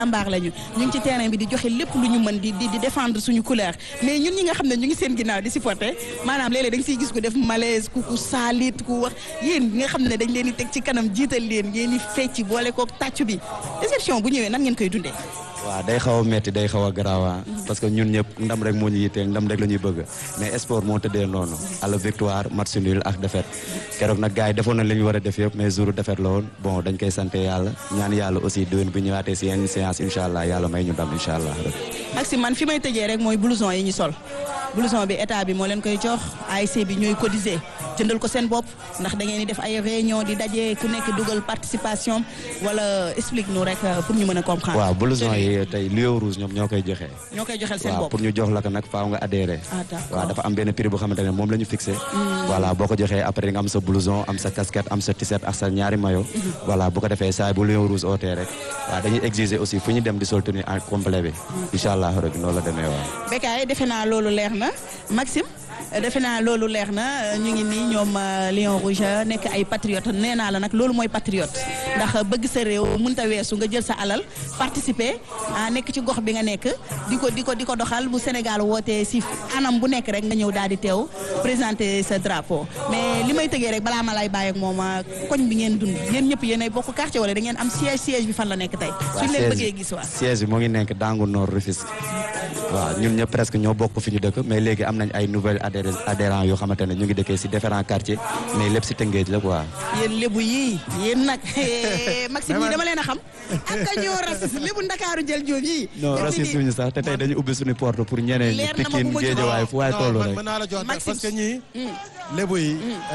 jàmbaar lañu ñu ngi ci terrain bi di joxe lépp lu ñu mën di di di défendre suñu couleur mais ñun ñi nga xam ne ñu ngi seen ginnaaw di supporter maanaam léeg-léeg da nga siy gis ku def malaise ku ku saalit ku wax yéen ñi nga xam ne dañ leen di teg ci kanam jiital leen ngeen di fecc boole kook tàccu bi déception bu ñëwee nan ngeen koy dundee. waaw day xaw a metti day xaw a garaawa parce que ñun ñëpp ndam rek moo ñu yitteel ndam rek la ñuy bëgg mais sport moo tëddee noonu à la victoire match nul ak défaite keroog nag gars yi defoon nañ li ñu war a def yëpp mais jour défaite la woon bon dañ koy sant yàlla ñaan yàlla aussi déwén bu ñëwaatee si yenn séance incha allah yàlla may ñu ndam incha allah rek. Maxime man fi may tëjee rek mooy blouson yi ñu sol blouson bi état bi moo leen koy jox ASC bi ñooy cotiser jëndal ko seen bopp ndax da ngeen di def ay réunion di daje ku nekk dugal participation wala explique nous rek pour ñu mën a comprendre. waaw blouson yi tey Lion Rouge ñoom ñoo koy joxe. ñoo koy joxel seen waaw bopp pour ñu jox la ko nag faaw nga adhéré. ah d'accord waaw dafa am benn prix boo xamante ne moom la ñu fixé. voilà boo ko joxee après nga am sa blouson am sa casquette am sa t-shirt ak sa ñaari maillot. voilà bu ko defee saa bu Lion Rouge ootee rek. waaw dañuy exiger aussi fu ñu dem di sol tenue en complet bi. incha allah rek noonu la demee waaw. Bécaye defe naa loolu leer na Maxime defe naa loolu leer na ñu ngi nii ñoom Lion Rouge nekk ay patriote nee naa la nag loolu mooy patriote ndax bëgg sa réew mënta weesu nga jël sa alal participer ah nekk ci gox bi nga nekk di ko di ko di ko doxal bu Sénégal wootee si anam bu nekk rek nga ñëw daal di teew présenter sa drapeau mais li may tëgee rek balaa ma lay bàyyi ak moom koñ bi ngeen dund yéen ñëpp yéen ay bokk quartier wala da ngeen am siège siège bi fan la nekk tey suñ leen bëggee gis waa siège bi moo ngi nekk Dangu Nord Rufisque waaw ñun ñëpp presque ñoo bokk fi ñu dëkk mais léegi am nañ ay nouvelles adhérents adhérents yoo xamante ne ñu ngi dëkkee si différents quartiers mais lépp si Tëngéej la quoi. yéen lébu yii yéen nag Maxime ñii dama leen a xam ak a ñoo raciste lébu Ndakaaru jël joob yii non raciste suñu sax te tey dañu ubbi suñu porte pour ñeneen ñi Leer na ma Pikine bu ma Géejawaay fu waay toll non rek. mën naa la jox nag Maxime. parce que ñii lébu yi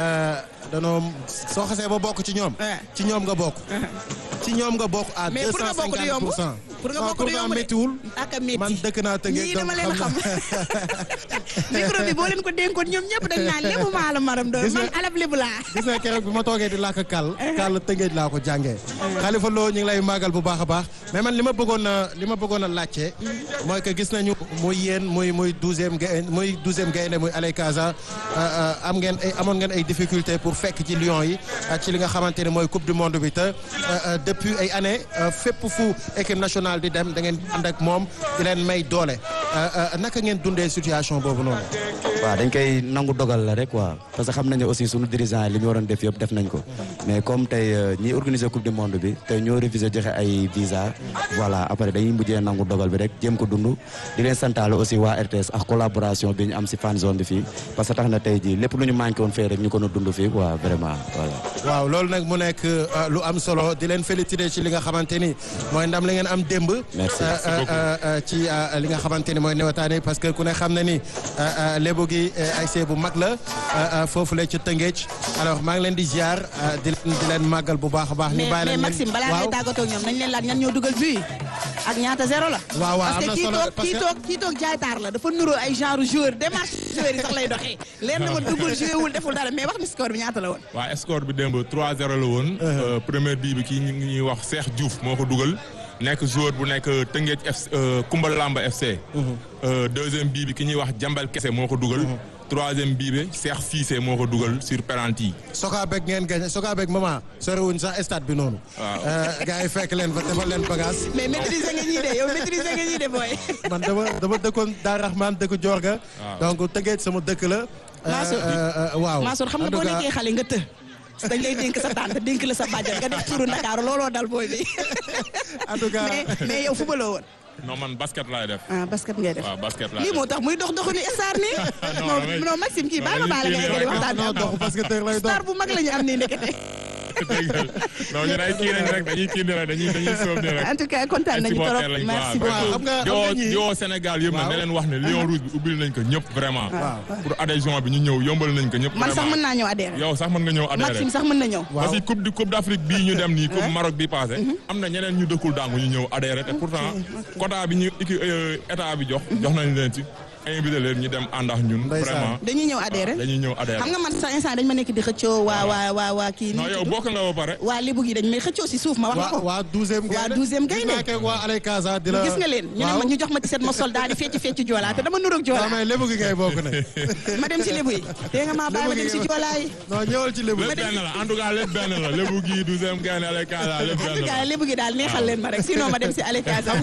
danoo soo xasee ba bokk ci ñoom Ouais. ci ñoom nga bokk ci ñoom nga bokk à mais deux pour nga cent bokk du cinquante yomb pour cent pour nga non bokk du yomb de méttiwul ak a métti man dëkk naa Tëngéej ñii donc dama leen a xam xam micro bi boo leen ko dénkoon ñoom ñëpp dañ naan lébu maa la maram doon Gis nga- man alab lébu laa gis nga keroog bi ma toogee di làkk kàll kàll Tëngéej laa ko jàngee Khalifa Lo ñu ngi lay màggal bu baax a baax mais man li ma bëggoon a li ma bëggoon a laajte mooy que gis nañu muy yéen muy muy douzième gaynde muy douzième gaynde muy Aley Casa am ngeen ay amoon ngeen ay difficultés pour fekk ci Lions yi ak ci li nga xamante ne mooy coupe du monde bi te euh, euh, depuis ay années euh, fépp fu équipe nationale di dem da ngeen ànd ak moom di leen may doole Euh, euh, naka ngeen dundee situation boobu noonu. waaw dañ koy nangu dogal la rek quoi parce que xam nañu aussi sunu dirigeant yi li ñu waroon def yëpp def nañ ko mais comme tey euh, ñi organiser coupe du monde bi tey ñoo refusé joxe ay visa voilà après dañuy mujjee nangu dogal bi rek jéem ko dund di leen santaale aussi waa RTS ak collaboration bi ñu am si fan zone bi fii parce que tax na tey jii lépp lu ñu manqué woon fee rek ñu ko na dund fii quoi vraiment voilà waaw loolu nag mu nekk euh, lu am solo di leen féliciter ci li nga xamante ni mooy ndam la ngeen am démb. Merci. Euh, euh, euh, euh, ci euh, li nga xamante ni mooy newataani parce que ku ne xam na ni euh, euh, lébu gi euh, ay see bu mag la euh, euh, foofu la ci Tëngéej alors maa ngi leen di ziar euh, di leen di leen màggal bu baax a baax. ñu mais bàyyi mais leen Maxime balaa ngay waaw tàggatoo ak ñoom nañ leen laaj ñan ñoo dugal but ak ñaata zéro la. waaw waaw parce am que na solo kii toog parce kii que- toog kii toog jaay taar la dafa nuroo ay genre joueur démarche joueur yi sax lay doxee leer na ma duggul joué wul deful dara mais wax ni score bi ñaata la woon. waa score bi démb 3-0 la woon. Euh, première bii bi kii ñu ngi ñuy wax Cheikh Diouf moo ko dugal. nekk joueur bu nekk Tëngéej FC Kumba Lamba FC. Euh, deuxième bii bi ki ñuy wax Jambal Kese moo ko dugal. troisième bii bi Cheikh Cissé moo ko dugal sur penalty. Sokabek ngeen gagné Sokabek maman soriwuñ sax stade bi noonu. Waaw. Euh, gars yi fekk leen fa defal leen bagage. mais maîtriser nga ñii de yow maîtriser nga ñii de booy. man dama dama dëkkoon Daar Rahman dëkk Diorga. Waaw. donc Tëngéej sama dëkk la. Euh, Mansour. euh, euh, waaw Mansour xam nga En tout boo cas- nekkee xale nga të. dañ lay dénk sa tante dénk la sa bàjjan nga def turu Ndakaaru looloo dal booy bi. en tout cas mais mais yow footballoo woon. non man basket laay def. ah basket ngay def. waaw basket laay lii def. moo tax muy dox doxu ni star nii. Non, non damay- non Maxime kii non, bàyyi ma baale nga dañuy eggali kii waxtaan bi non am dox basketteur lay dox. star bu mag la ñu am nii ndekete. dëgg la non ñun ay kii lañ rek dañuy kii nii rek dañuy dañuy soob nii rek. en tout cas kontaan nañu trop supporter lañ quoi. merci waaw, beaucoup. xam nga- di woo xam nga ñii- di woo Sénégal yëpp nag Waaw. ne leen wax ne Lion Rouge bi ubbil nañ ko ñëpp vraiment. waaw. pour adhésion bi ñu ñëw yombal nañ ko ñëpp. man sax vraiment. mën naa ñëw adhéré. yow sax mën nga ñëw adhéré. Maxime sax mën na ñëw. waaw parce que coupe du coupe d'Afrique bii ñu dem nii coupe Maroc bi passé am na ñeneen ñu dëkkul dàngu ñu ñëw adhéré te pourtant quota bi ñu équipe état bi jox jox nañ leen ci invité leen ñu dem ànd ak ñun Ndeysaan. vraiment dañuy ñëw adhéré. dañuy ñëw adhéré xam nga man sax instant dañ ma nekk di xëccoo waa waa waa waa kii. non yow bokk nga ba pare waa Lébu gi dañ may xëccoo si suuf ma wax la waa ko. waa douzième Waa douzième gaynde. gis naa keeg waa Aley Casa di la gis nga leen ñu ne ma waaw ñu jox ma ci set ma sol daal di fecc fecc joolaa te dama nuroog joolaa waaw mais lébu gi ngay bokk nag ma dem si Lébu yi. te nga maa bàyyi ma dem si joolaa yi. non ñëwal ci lébu lépp benn la en tout cas lépp benn la lébu gi douzième gaynde Aley Casa lépp en benn tout la cas Lébu gi daal neexal leen ma rek sinon ma dem si Alekaza.